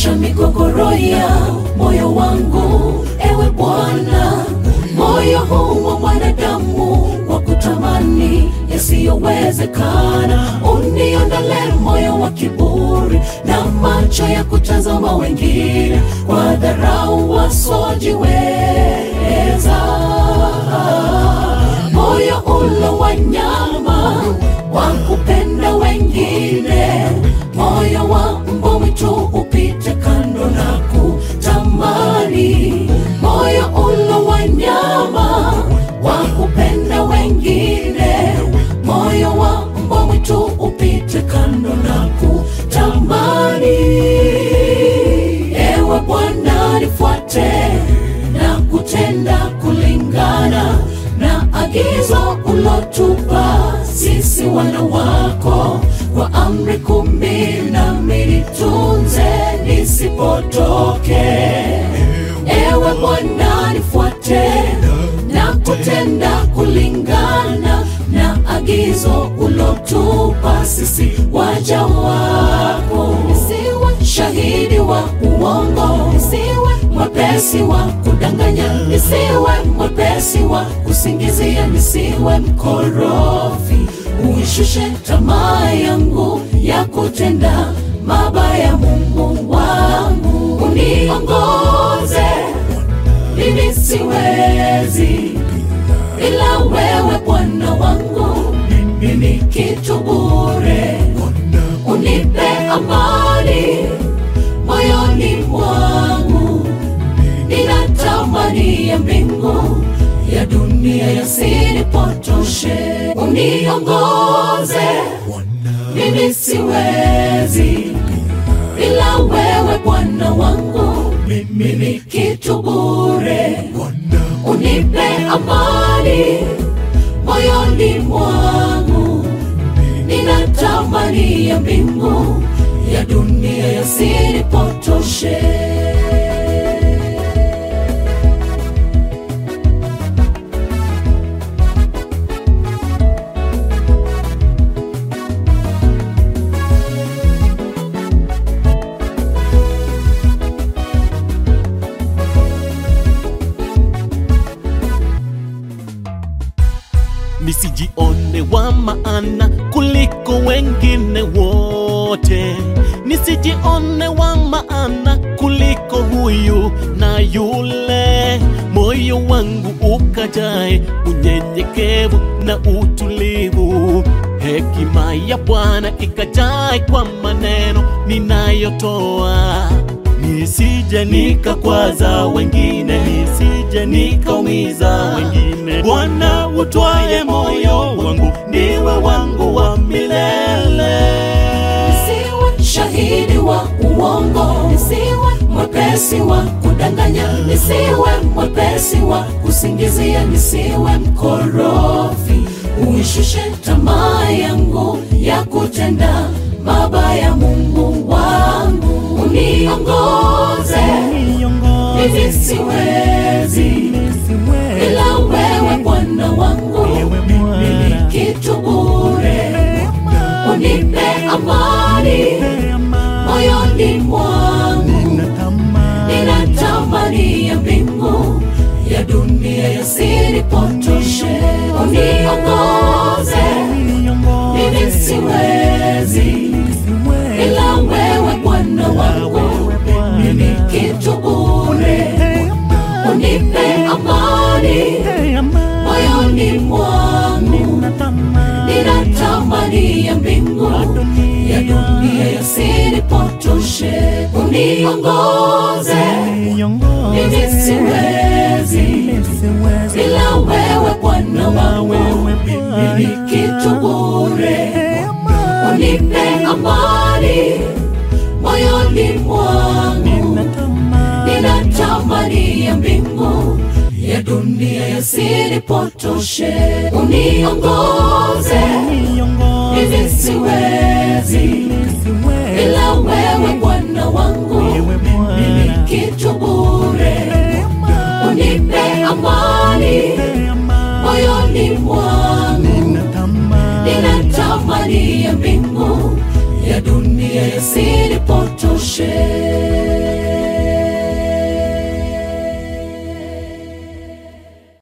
Ondosha migogoro ya moyo wangu, ewe Bwana. Moyo huu wa mwanadamu wa kutamani yasiyowezekana, uniondole moyo wa kiburi na macho ya kutazama wengine kwa dharau wasiojiweza. Moyo ulo wa nyama wa kupenda wengine, moyo wa mbwa mwitu upite kando na kutamani, moyo ulo wa nyama wa kupenda wengine, moyo wa mbwa mwitu upite kando na kutamani. Ewe Bwana, nifuate na kutenda kulingana na agizo ulotupa sisi wana wako, kwa amri kumi nami nitunze nisipotoke. Ewe Bwana, nifuate na kutenda kulingana na agizo ulotupa sisi waja wako. Nisiwe shahidi wa uongo, nisiwe mwepesi wa kudanganya, nisiwe mwepesi wa kusingizia, nisiwe mkorofi. Uishushe tamaa yangu ya kutenda mabaya, Mungu wangu, uniongoze mimi siwezi ila wewe Bwana wangu, mimi ni kitu bure. Unipe amani moyoni mwangu, ninatamani ya mbingu ya dunia yasinipotoshe. Uniongoze, mimi siwezi ila wewe Bwana wangu, mimi ni kitu bure. Unipe amani moyoni mwangu, ninatamani ya mbingu ya dunia yasinipotoshe. nisijione wa maana kuliko wengine wote, nisijione wa maana kuliko huyu na yule. Moyo wangu ukajae unyenyekevu na utulivu, hekima ya Bwana ikajae kwa maneno ninayotoa nisije nikakwaza wengine, nisije nikaumiza wengine. Bwana utwaye moyo wangu, ndiwe wangu wa milele. Nisiwe shahidi wa uongo, nisiwe mwepesi wa kudanganya, nisiwe mwepesi wa kusingizia, nisiwe mkorofi. Uishushe tamaa yangu ya kutenda mabaya, Mungu wangu, uniongoze mimi siwezi ila wewe Bwana wangu, mimi ni kitu bure. Unipe amani moyoni mwangu, ninatamani ya mbingu ya dunia yasinipotoshe. Uniongoze, mimi siwezi ila wewe Bwana wangu, mimi ni kitu bure. Unipe amani moyoni mwangu, ninatamani ya mbingu ya dunia yasinipotoshe. Uniongoze, mimi siwezi ila wewe Bwana wangu, mimi ni kitu bure. Unipe amani moyoni mwangu, ninatamani ya mbingu ya dunia yasinipotoshe. Uniongoze, mimi siwezi ila wewe Bwana wangu, mimi ni kitu bure. Unipe amani moyoni mwangu, ninatamani ya mbingu ya dunia yasinipotoshe.